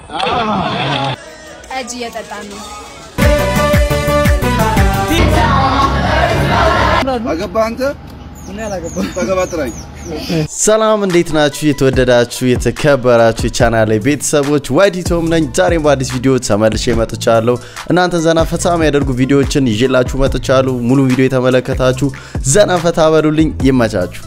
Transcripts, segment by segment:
ጠጅ እየጠጣ ነው። አገባህ አንተ? ታገባ ጥራኝ። ሰላም እንዴት ናችሁ? የተወደዳችሁ የተከበራችሁ የቻናል ላይ ቤተሰቦች ዋይዲቶም ነኝ። ዛሬም በአዲስ ቪዲዮ ተመልሼ መጥቻለሁ። እናንተ ዘና ፈታ የሚያደርጉ ቪዲዮዎችን ይዤላችሁ መጥቻለሁ። ሙሉ ቪዲዮ የተመለከታችሁ ዘና ፈታ በሉልኝ። ይመቻችሁ።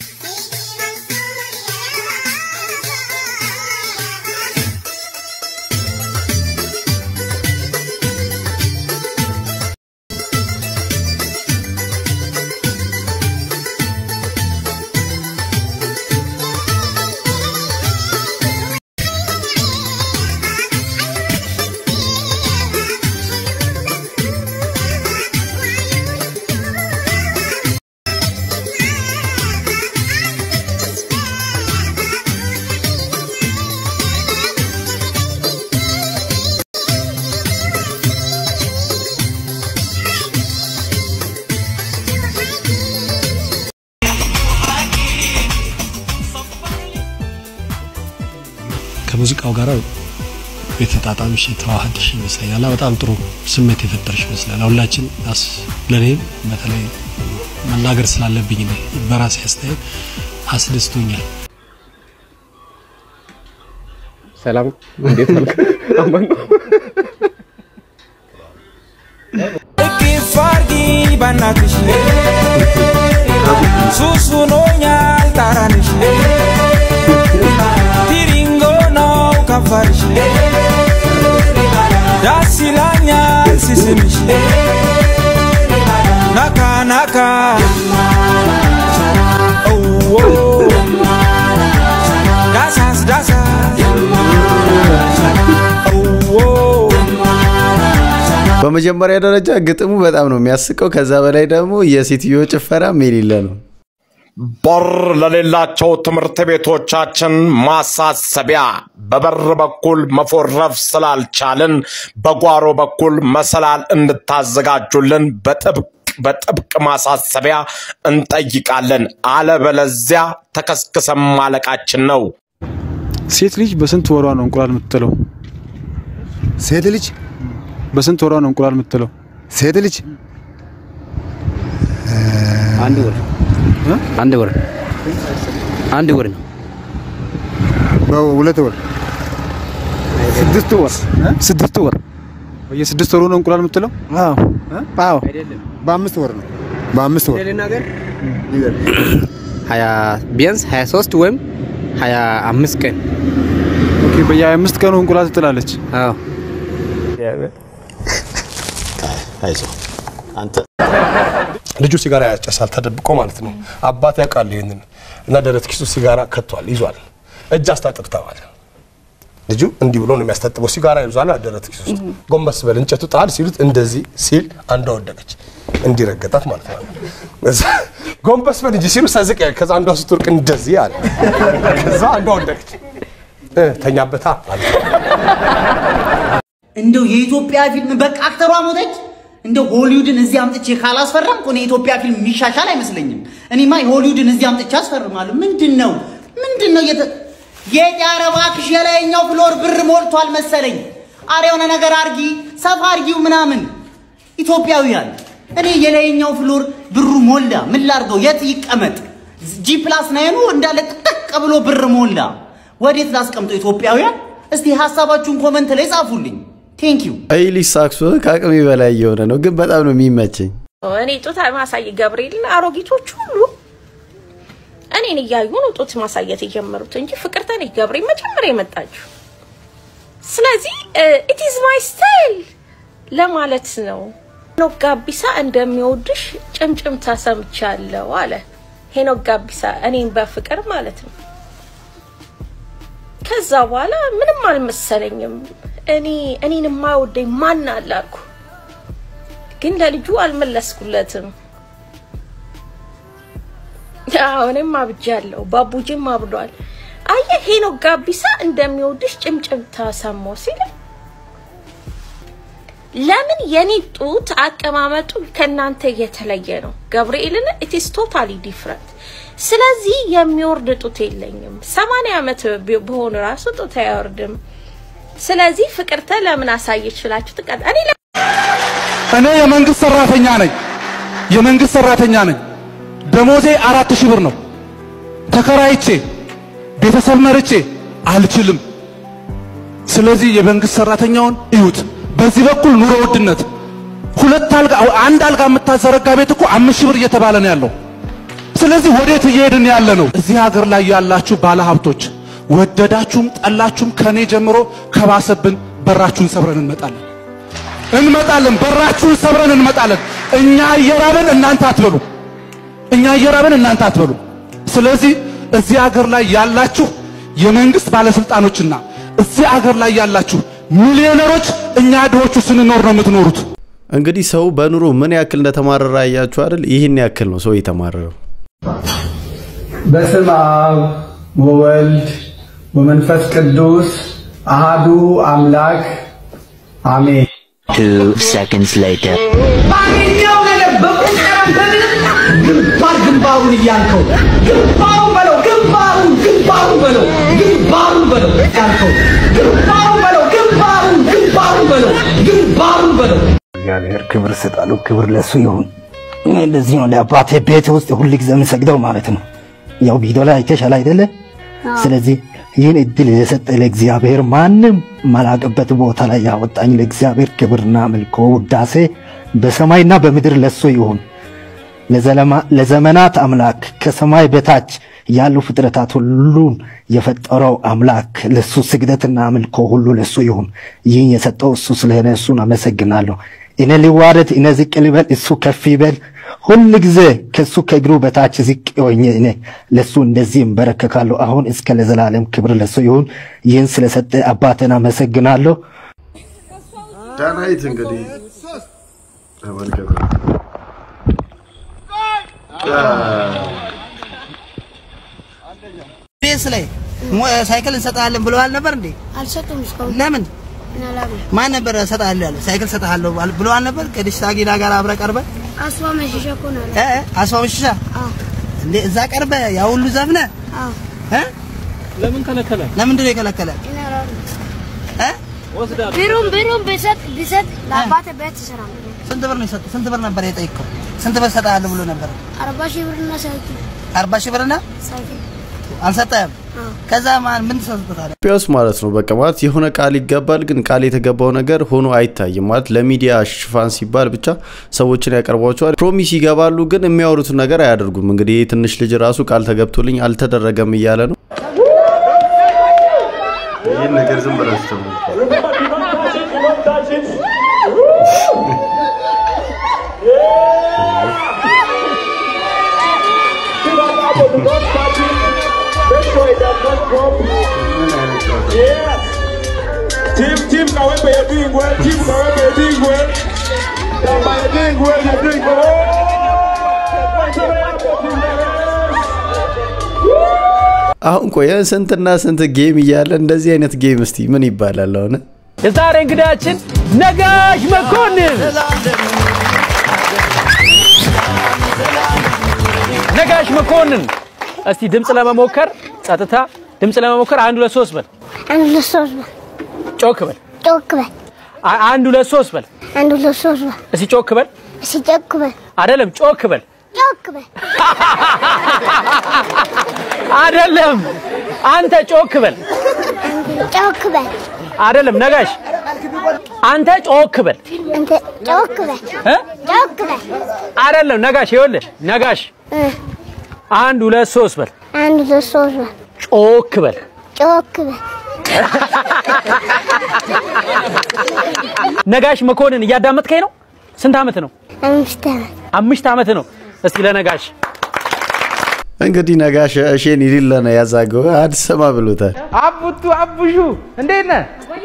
ከሙዚቃው ጋር የተጣጣምሽ የተዋሃድሽ ይመስለኛል እና በጣም ጥሩ ስሜት የፈጠርሽ ይመስላል። ሁላችን ለእኔም በተለይ መናገር ስላለብኝ ነው በራሴ አስተያየት አስደስቶኛል። ሰላም እንዴት ነው? አማን ነው። እቅፍ አርጊኝ በናትሽ ሱሱኖኛል ጣራንሽ ቲሪንጎ ነው ከንፈርሽ ዳስ ይላኛል ሲስምሽ ናካ ናካ እዎ ዳሳስ ዳሳስ እዎ በመጀመሪያ ደረጃ ግጥሙ በጣም ነው የሚያስቀው። ከዛ በላይ ደግሞ የሴትዮ ጭፈራም የሌለ ነው። በር ለሌላቸው ትምህርት ቤቶቻችን ማሳሰቢያ፣ በበር በኩል መፎረፍ ስላልቻልን በጓሮ በኩል መሰላል እንድታዘጋጁልን በጥብቅ በጥብቅ ማሳሰቢያ እንጠይቃለን። አለበለዚያ ተከስክሰን ማለቃችን ነው። ሴት ልጅ በስንት ወሯ ነው እንቁላል የምትጥለው? ሴት ልጅ በስንት ወሯ ነው እንቁላል የምትጥለው? ሴት ልጅ አንድ ወር አንድ ወር አንድ ወር ነው። በሁለት ወር ስድስት ወር ስድስት ወር በየስድስት ወሩ ነው እንቁላል የምትጥለው? አዎ አዎ በአምስት ወር ነው። በአምስት ወር ሀያ ቢያንስ ሀያ ሶስት ወይም ሀያ አምስት ቀን ኦኬ፣ በየሀያ አምስት ቀኑ እንቁላል ትጥላለች። አዎ ልጁ ሲጋራ ያጨሳል ተደብቆ ማለት ነው። አባት ያውቃል ይህንን እና ደረት ኪሱ ሲጋራ ከቷል ይዟል። እጅ አስታጥቅ ተባለ። ልጁ እንዲህ ብሎ ነው የሚያስታጥበው። ሲጋራ ይዟል ደረት ኪሱ ውስጥ። ጎንበስ በል እንጨቱ ጣል ሲሉት እንደዚህ ሲል አንዷ ወደቀች። እንዲረገጣት ማለት ነው። እዛ ጎንበስ በል እንጂ ሲሉ ሰዝቅ ያለ ከዛ አንዷ ስትወርቅ እንደዚህ አለ። ከዛ አንዷ ወደቀች። እ ተኛበታ ማለት ነው። እንደው የኢትዮጵያ ፊልም በቃ አክተሯ ሞተች። እንደው ሆሊውድን እዚህ አምጥቼ ካላስፈረምኩ እኔ የኢትዮጵያ ፊልም የሚሻሻል አይመስለኝም። እኔማ የሆሊውድን እዚህ አምጥቼ አስፈርማለሁ። ምንድን ነው ምንድን ነው የተ ጌጥ ኧረ እባክሽ የላይኛው ፍሎር ብር ሞልቷል መሰለኝ። አረ የሆነ ነገር አርጊ፣ ሰፋ አርጊው ምናምን። ኢትዮጵያውያን እኔ የላይኛው ፍሎር ብሩ ሞላ፣ ምን ላርገው? የት ይቀመጥ? ጂ ፕላስ ናይኑ እንዳለ ጥቅጥቅ ብሎ ብር ሞላ። ወዴት ላስቀምጠው? ኢትዮጵያውያን እስቲ ሀሳባችሁን ኮመንት ላይ ጻፉልኝ። ቴንክ ዩ ይህ ልጅ ሳክሶ ከአቅሜ በላይ እየሆነ ነው፣ ግን በጣም ነው የሚመቸኝ። እኔ ጡት ማሳይ ገብርኤልን አሮጊቶች ሁሉ እኔን እያዩ ነው ጡት ማሳየት የጀመሩት እንጂ ፍቅርተ ነች ገብርኤል መጀመሪያ የመጣችው። ስለዚህ ኢት ኢዝ ማይ ስታይል ለማለት ነው። ሄኖክ ጋቢሳ እንደሚወድሽ ጭምጭምታ ሰምቻለሁ አለ ሄኖክ ጋቢሳ እኔን በፍቅር ማለት ነው። ከዛ በኋላ ምንም አልመሰለኝም። እኔ እኔን የማይወደኝ ማን አለ አልኩ። ግን ለልጁ አልመለስኩለትም። አዎ እኔም አብጃለሁ፣ ባቡጂም አብዷል። አየህ ሄኖክ ጋቢሳ እንደሚወድሽ ጭምጭምታ ሰማሁ ሲል ለምን የኔ ጡት አቀማመጡ ከእናንተ የተለየ ነው? ገብርኤልን ኢትስ ቶታሊ ዲፍረንት። ስለዚህ የሚወርድ ጡት የለኝም። ሰማንያ ዓመት ቢ- ብሆን ራሱ ጡት አይወርድም። ስለዚህ ፍቅርተ ለምን አሳየች ብላችሁ ትቀጥ እኔ ለ- እኔ የመንግስት ሰራተኛ ነኝ። የመንግስት ሰራተኛ ነኝ። ደሞዜ አራት ሺህ ብር ነው። ተከራይቼ ቤተሰብ መርቼ አልችልም። ስለዚህ የመንግስት ሰራተኛውን እዩት። በዚህ በኩል ኑሮ ውድነት ሁለት አልጋ አንድ አልጋ የምታዘረጋ ቤት እኮ አምስት ሺህ ብር እየተባለ ነው ያለው። ስለዚህ ወዴት እየሄድን ያለ ነው? እዚህ ሀገር ላይ ያላችሁ ባለሀብቶች ወደዳችሁም ጠላችሁም ከኔ ጀምሮ ከባሰብን በራችሁን ሰብረን እንመጣለን እንመጣለን በራችሁን ሰብረን እንመጣለን። እኛ እየራበን እናንተ አትበሉ። እኛ እየራበን እናንተ አትበሉ። ስለዚህ እዚህ ሀገር ላይ ያላችሁ የመንግስት ባለስልጣኖችና እዚህ ሀገር ላይ ያላችሁ ሚሊዮነሮች እኛ ድሆቹ ስንኖር ነው የምትኖሩት። እንግዲህ ሰው በኑሮ ምን ያክል እንደተማረረ አያችሁ አይደል? ይህን ያክል ነው ሰው የተማረረው። በስም አብ ወወልድ ወመንፈስ ቅዱስ አሃዱ አምላክ አሜን። Two seconds later. ባገኘው ነገር በቁንጠራም በምንም ግንባር ግንባሩን እያልከው ግንባሩን በለው ግንባሩን ግንባሩን በለው ግንባሩን በለው ያልከው ግንባሩን በለው ግንባሩን ግንባሩን በለው ግንባሩን በለው እግዚአብሔር ክብር ስጣሉ። ክብር ለሱ ይሁን። እኔ እንደዚህ ነው ለአባቴ ቤት ውስጥ ሁል ጊዜ የምሰግደው ማለት ነው። ያው ቪዲዮ ላይ አይተሻል አይደለ? ስለዚህ ይህን እድል የሰጠ ለእግዚአብሔር ማንም ማላቅበት ቦታ ላይ ያወጣኝ ለእግዚአብሔር ክብርና አምልኮ ውዳሴ በሰማይና በምድር ለሱ ይሁን። ለዘለማ- ለዘመናት አምላክ ከሰማይ በታች ያሉ ፍጥረታት ሁሉን የፈጠረው አምላክ ለሱ ስግደትና አምልኮ ሁሉ ለሱ ይሁን። ይህን የሰጠው እሱ ስለሆነ እሱን አመሰግናለሁ። እኔ ሊዋረድ፣ እኔ ዝቅ ልበል፣ እሱ ከፍ ይበል። ሁል ጊዜ ከሱ ከእግሩ በታች ዝቅ ሆኜ እኔ ለሱ እንደዚህ እንበረከካለሁ። አሁን እስከ ለዘላለም ክብር ለሱ ይሁን። ይህን ስለሰጠ አባቴን አመሰግናለሁ። ዳናይት እንግዲህ ተመልከቱ። ቤስ ላይ ሞ- ሳይክል እንሰጥሃለን ብለዋል ነበር እንዴ? አልሰጡም እስካሁን። ለምን? ምናላምን ማን ነበር እሰጥሃለሁ ያለው? ሳይክል እሰጥሃለሁ ባል- ብለዋል ነበር? ከዲሽ ታጊና ጋር አብረ ቀርበ አስፋ መሸሻ እኮ ነው ያለው። እ እ አስፋው መሸሻ እንዴ እዛ ቀርበ ያ ሁሉ ዘፍነ አዎ እ ለምን ከለከለ? ለምንድን ነው የከለከለ? እ ብሩን ብሩን ቢሰጥ ቢሰጥ ለአባቴ ቤት ይሰራል። ስንት ብር ነው የሰጠው? ስንት ብር ነበር የጠየቀው? ስንት ብር እሰጥሃለሁ ብሎ ነበር? አርባ ሺህ ብርና ሳይክል አርባ ሺህ ብርና ሳይክል አልሰጠህም? ከዛ ማን ምን ተሰጥቶታል? ኢትዮጵያ ውስጥ ማለት ነው በቃ ማለት የሆነ ቃል ይገባል፣ ግን ቃል የተገባው ነገር ሆኖ አይታይም። ማለት ለሚዲያ ሽፋን ሲባል ብቻ ሰዎችን ያቀርቧቸዋል፣ ፕሮሚስ ይገባሉ፣ ግን የሚያወሩትን ነገር አያደርጉም። እንግዲህ ይህ ትንሽ ልጅ ራሱ ቃል ተገብቶልኝ አልተደረገም እያለ ነው። ይህን ነገር ዝም ብላችሁ Team, team, kawembe ya bingwe, team kawembe ya bingwe. Kamba ya bingwe, ya bingwe. አሁን ቆየ ስንትና ስንት ጌም እያለ እንደዚህ አይነት ጌም እስቲ ምን ይባላል አሁን? የዛሬ እንግዳችን ነጋሽ መኮንን ነጋሽ መኮንን እስቲ ድምፅ ለመሞከር ጸጥታ ድምፅ ለመሞከር አንድ ሁለት ሶስት በል አንድ ሁለት ሶስት በል ጮክ በል ጮክ በል አ- አንድ ሁለት ሶስት በል አንድ ሁለት ሶስት በል እስቲ ጮክ በል እስኪ ጮክ በል አይደለም ጮክ በል ጮክ በል አይደለም አንተ ጮክ በል ጮክ በል አይደለም ነጋሽ አንተ ጮክ በል አንተ ጮክ በል እ? ጮክ በል አይደለም ነጋሽ ይኸውልህ ነጋሽ እ፣ አንድ ሁለት ሶስት በል አንድ ሁለት ሶስት በል ጮክ በል ጮክ በል ነጋሽ መኮንን እያዳመጥከኝ ነው ስንት ዓመት ነው አምስት ዓመት አምስት ዓመት ነው እስቲ ለነጋሽ እንግዲህ ነጋሽ እሼን ይሊለ ነው ያዛገው አድሰማ ብሎታል። አቡቱ አቡሹ እንዴት ነህ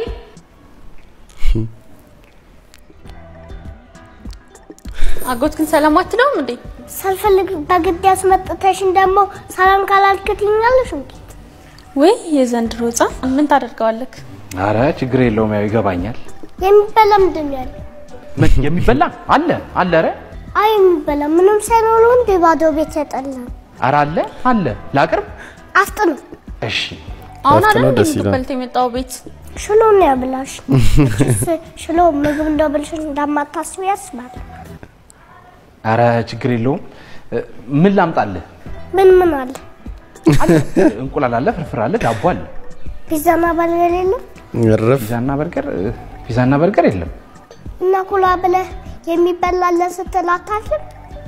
አጎት ግን ሰላም አትለውም እንዴ? ሳልፈልግ በግድ ያስመጥተሽን ደግሞ ሰላም ካላልክትኛለሽ እንዴ? ወይ የዘንድሮ ህፃን ምን ታደርገዋለክ? አረ ችግር የለውም ያው ይገባኛል። የሚበላ ምንድን ነው ያለው? ምን የሚበላ አለ አለ ኧረ አይ የሚበላ ምንም ሳይኖረው እንደ ባዶ ቤት ያጠላ ኧረ አለ አለ ላቅርብ አፍጥኑ። እሺ አሁን እረፍት አይደል ነው፣ እንዴ ደስ ይላል። የምትበልት የመጣው ቤት ሽሎ ነው ያብላሽ። እችስ ሽሎ ምግብ እንደብልሽ እንደማታስቢ ያስባል። አረ ችግር የለውም። እ፣ ምን ላምጣልህ? ምን ምን አለ? እንቁላል አለ፣ ፍርፍር አለ፣ ዳቦ አለ። ፒዛና በርገር የለም እረፍ። ፒዛና በርገር እ፣ ፒዛና በርገር የለም። እና ኩላ ብለህ የሚበላለን ስትል አታፍርም?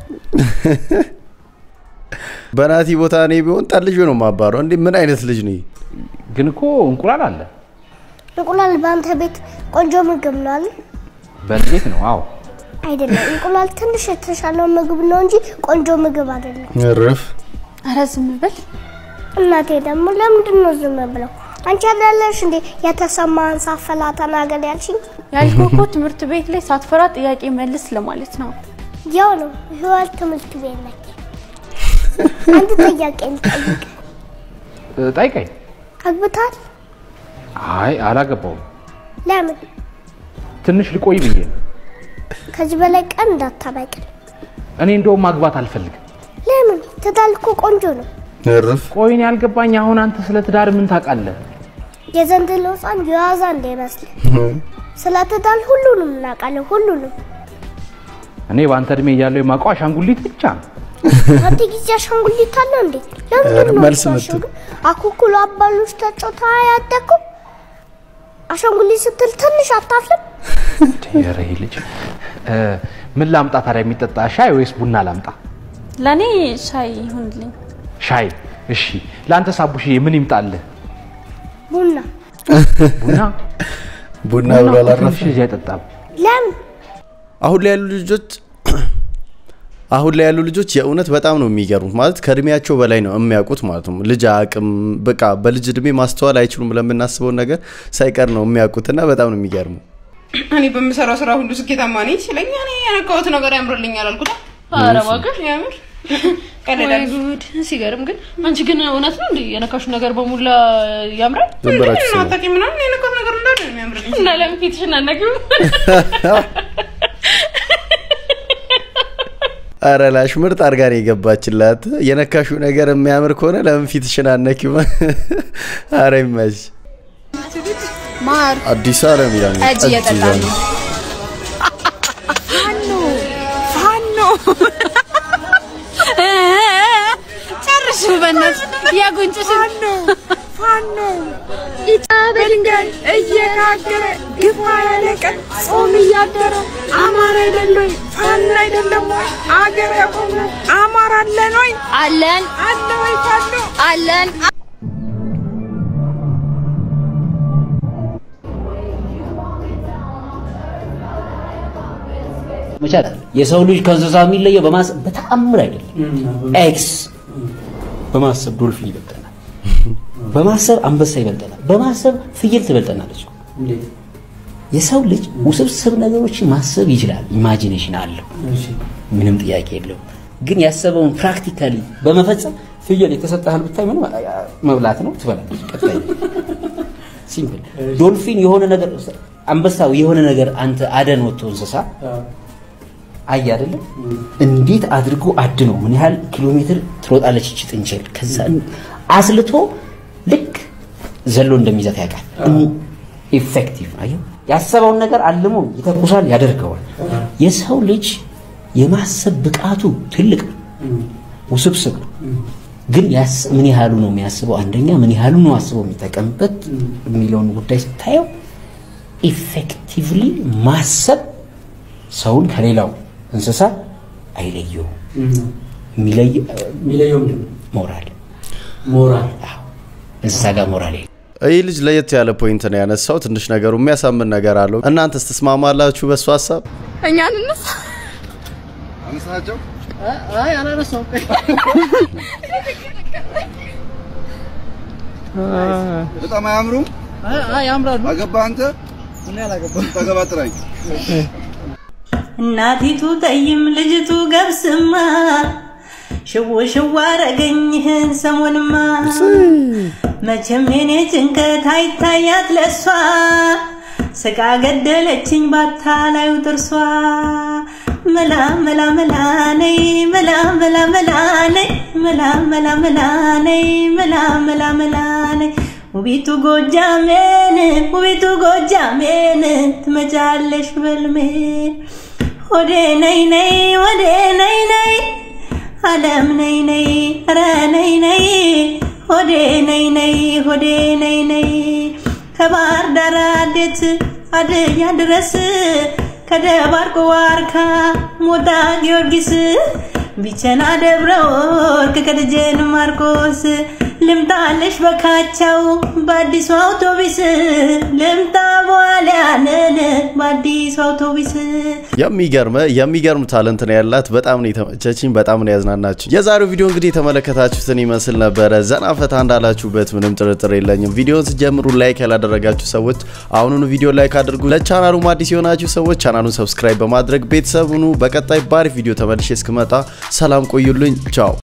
በናቲ ቦታ እኔ ቢሆን ጠልጆ ነው ማባረው። እንዴ ምን አይነት ልጅ ነው? ግን እኮ እንቁላል አለ። እንቁላል በአንተ ቤት ቆንጆ ምግብ ነው አለ? በእኔ ቤት ነው። አዎ አይደለም። እንቁላል ትንሽ የተሻለው ምግብ ነው እንጂ ቆንጆ ምግብ አይደለም። እረፍ። ኧረ ዝም ብል። እናቴ ደግሞ ለምንድን ነው ዝም ብለው? አንቺ አይደለሽ እንዴ የተሰማህን ሳፈላ ተናገር ያልሽኝ? ያልኩህ እኮ ትምህርት ቤት ላይ ሳትፈራ ጥያቄ መልስ ለማለት ነው። ያው ነው ህይወት ትምህርት ቤት ነች። አንድ ጥያቄ ልጠይቅ። እ፣ ጠይቀኝ። አግብታል? አይ አላገባውም። ለምን? ትንሽ ልቆይ ብዬ ነው። ከዚህ በላይ ቀን እንዳታበቅል። እኔ እንደውም ማግባት አልፈልግም። ለምን? ትዳር እኮ ቆንጆ ነው። እረፍ። ቆይ እኔ ያልገባኝ አሁን አንተ ስለ ትዳር ምን ታውቃለህ? የዘንድሮ ህፃን የዋዛ እንዳይመስል። ስለ ትዳር ሁሉንም እናውቃለን፣ ሁሉንም። እኔ በአንተ እድሜ እያለሁ የማውቀው አሻንጉሊት ብቻ ነው። አንተ ጊዜ አሻንጉሊት አለ እንዴ? ለምንድን ነው መልስ የምትዋሸው ምት- ግን? አኩኩሉ አባሎች ተጫውታ ያደግኩ አሻንጉሊት ስትል ትንሽ አታፍልም? ኧረ ይሄ ልጅ እ፣ ምን ላምጣ ታዲያ? የሚጠጣ ሻይ ወይስ ቡና ላምጣ? ለእኔ ሻይ ይሁንልኝ። ሻይ። እሺ። ለአንተ ሳቡሽዬ ምን ይምጣልህ? ቡና ቡና ቡና ቡና ብሎ እኮ አላረፈም። ትንሽ ልጅ አይጠጣም። ለምን? አሁን ላይ ያሉ ልጆች አሁን ላይ ያሉ ልጆች የእውነት በጣም ነው የሚገርሙት። ማለት ከእድሜያቸው በላይ ነው የሚያውቁት ማለት ነው። ልጅ አቅም በቃ በልጅ እድሜ ማስተዋል አይችሉም ለምናስበውን ነገር ሳይቀር ነው የሚያውቁትና በጣም ነው የሚገርሙ። እኔ በምሰራው ስራ ሁሉ ስኬታማ ነኝ ሲለኝ እኔ የነካሁት ነገር ያምርልኛል አልኩት። ኧረ እባክህ ያምር ወይ ጉድ! ሲገርም ግን አንቺ ግን እውነት ነው እንዴ የነካሹ ነገር በሙላ ያምራል? ዝም ብላችሁ ስሙ። አታውቂም ምናምን የነካሁት ነገር እንዳለ ነው የሚያምርልኝ። እና ለምን ፊትሽን አናግሪው? አረ ላሽ ምርጥ አድርጋ ነው የገባችላት። የነካሹ ነገር የሚያምር ከሆነ ለምን ፊትሽን አነኪው? አረ ይመች። ማር አዲስ አለም ይላል ጠጅ እየጠጣ ይዟል። ነው። ፋኖ ፋኖ ጨርሽ በእናትሽ የጉንጭሽ ፋኖ ፋኖ ኢጣ በድንጋይ እየጋገረ ግፋ ያለ ቀን ጾም እያደረ አማራ አይደለ ወይ ፋኖ አይደለም ወይ አገር ያቆመ አማራ አለን ወይ አለን አለ ወይ ፋኖ አለን መቻል አለ። የሰው ልጅ ከእንስሳ የሚለየው በማሰብ በተአምር አይደለም። ኤክስ በማሰብ ዶልፊን ይበልጠናል። በማሰብ አንበሳ ይበልጠናል። በማሰብ ፍየል ትበልጠናለች። የሰው ልጅ ውስብስብ ነገሮችን ማሰብ ይችላል። ኢማጂኔሽን አለው፣ ምንም ጥያቄ የለውም። ግን ያሰበውን ፕራክቲካሊ በመፈጸም ፍየል የተሰጠህል ብታይ ምንም መብላት ነው፣ ትበላለች። ቀጣይ ሲምፕል። ዶልፊን የሆነ ነገር አንበሳው የሆነ ነገር አንተ አደን ወጥቶ እንስሳ አይ አይደለም እንዴት አድርጎ አድኖ ምን ያህል ኪሎ ሜትር ትሮጣለች እቺ ጥንቸል ከዛ አስልቶ ልክ ዘሎ እንደሚይዛት ያውቃል ኢፌክቲቭ አየው ያሰበውን ነገር አልሞ ይተኩሳል ያደርገዋል የሰው ልጅ የማሰብ ብቃቱ ትልቅ ነው ውስብስብ ነው ግን ያስ- ምን ያህሉ ነው የሚያስበው አንደኛ ምን ያህሉ ነው አስበው የሚጠቀምበት የሚለውን ጉዳይ ስታየው ኢፌክቲቭሊ ማሰብ ሰውን ከሌላው እንስሳ አይለየውም። የሚለየው ሞራል ሞራል እንስሳ ጋር ሞራል የለም። ይህ ልጅ ለየት ያለ ፖይንት ነው ያነሳው። ትንሽ ነገሩ የሚያሳምን ነገር አለው። እናንተስ ትስማማላችሁ በሱ ሀሳብ? እኛ እንነሳ አነሳቸው አይ አላነሳውም በጣም አያምሩም? ያምራሉ። አገባ አንተ? እኔ አላገባም። ታገባ ጥራኝ። እናቲቱ ጠይም ልጅቱ ገብስማ ሽው ሽው አረገኝህን ሰሞንማ መቼም የኔ ጭንቀት አይታያት ለሷ ስቃ ገደለችኝ ባታ ላዩ ጥርሷ መላ መላ መላ ነይ መላ መላ መላ ነይ መላ መላ መላ ነይ መላ መላ መላ ነይ ውቢቱ ጎጃሜን ውቢቱ ጎጃሜን ትመጫለሽ በልሜ ሆዴ ነይ ነይ ሆዴ ነይ ነይ አለም ነይ ነይ ኧረ ነይ ነይ ሆዴ ነይ ነይ ሆዴ ነይ ነይ ከባህር ዳር አዴት አድያ ድረስ ከደባርቆ ዋርካ ሞጣ ጊዮርጊስ ቢቸና ደብረ ወርቅ ከደጀን ማርቆስ ልምጣለሽ በካቸው በአዲሱ አውቶቢስ ልምጣ በኋላያንን በአዲሱ አውቶቢስ የሚገርም የሚገርም ታለንት ነው ያላት። በጣም ነው የተመቸችኝ፣ በጣም ነው ያዝናናችሁ። የዛሬው ቪዲዮ እንግዲህ የተመለከታችሁትን ይመስል ነበረ። ዘና ፈታ እንዳላችሁበት ምንም ጥርጥር የለኝም። ቪዲዮን ስጀምሩ ላይክ ያላደረጋችሁ ሰዎች አሁኑኑ ቪዲዮ ላይክ አድርጉ። ለቻናሉም አዲስ የሆናችሁ ሰዎች ቻናሉን ሰብስክራይብ በማድረግ ቤተሰብ ሁኑ። በቀጣይ ባሪፍ ቪዲዮ ተመልሼ እስክመጣ ሰላም ቆዩልኝ። ቻው